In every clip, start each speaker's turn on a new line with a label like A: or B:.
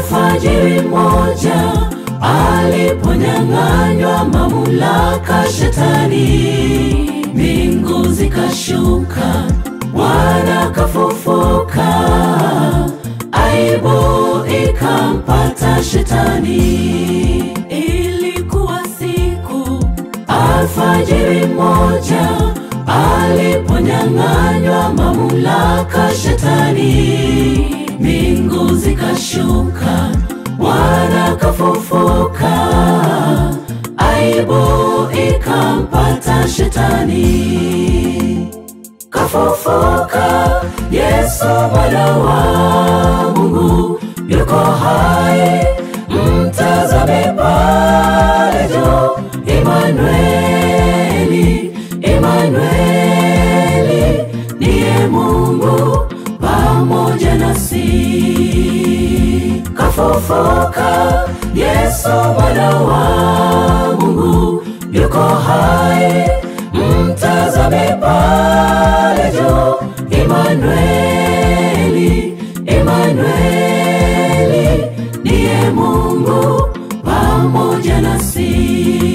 A: Alfajiri moja aliponyang'anywa mamlaka shetani, mbingu zikashuka, Bwana kafufuka, aibu ikampata shetani. Ilikuwa siku alfajiri moja aliponyang'anywa mamlaka shetani, mbingu zikashuka, Bwana kafufuka, aibu ikampata shetani. Kafufuka, Yesu mwana wa Mungu yuko hai, mtazame pale juu, Imanueli, Imanueli, niye Mungu pamoja nasi. Kafufuka, Yesu mwana wa Mungu yuko hai, mtazame pale juu, Imanueli, Imanueli, niye Mungu pamoja nasi.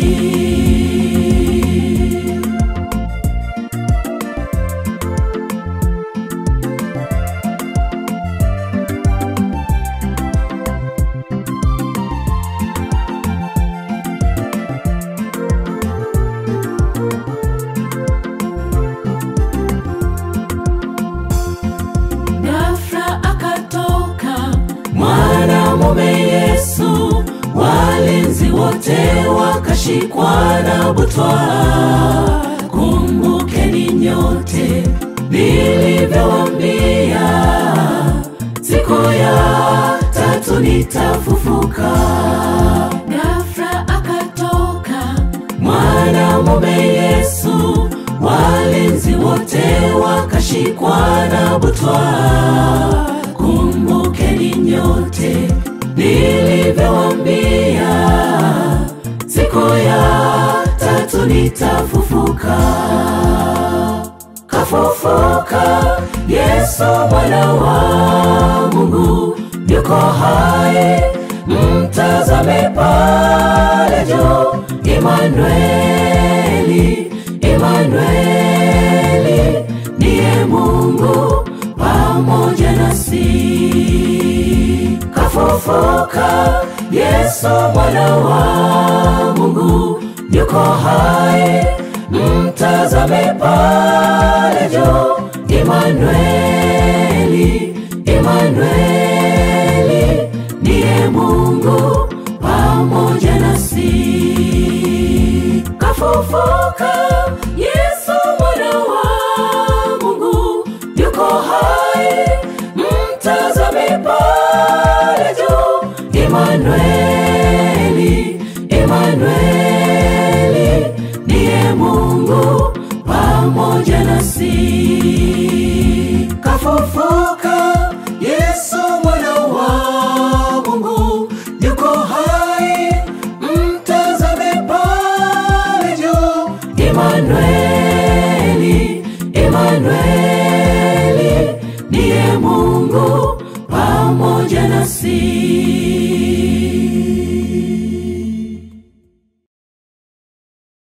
A: Ghafla akatoka mwanamume Yesu, walinzi wote wakashikwa na butwaa. Kumbukeni nyote nilivyowaambia, siku ya tatu nitafufuka. Ghafla akatoka mwanamume Yesu, walinzi wote wakashikwa na butwaa. Kumbukeni nyote nilivyowaambia, siku ya tatu nitafufuka. Kafufuka, Yesu mwana wa Mungu yuko hai, mtazame pale juu, Imanueli, Imanueli, niye Mungu pamoja nasi. Kafufuka, Yesu mwana wa Mungu yuko hai, mtazame pale juu, Imanueli, Imanueli, niye Mungu pamoja nasi. Kafufuka, Yesu mwana wa Mungu yuko hai, mtazame pale juu, Imanueli, Imanueli, niye Mungu pamoja nasi. Kafufuka, Yesu mwana wa Mungu yuko hai, mtazame pale juu, Imanueli, Imanueli, niye Mungu pamoja nasi.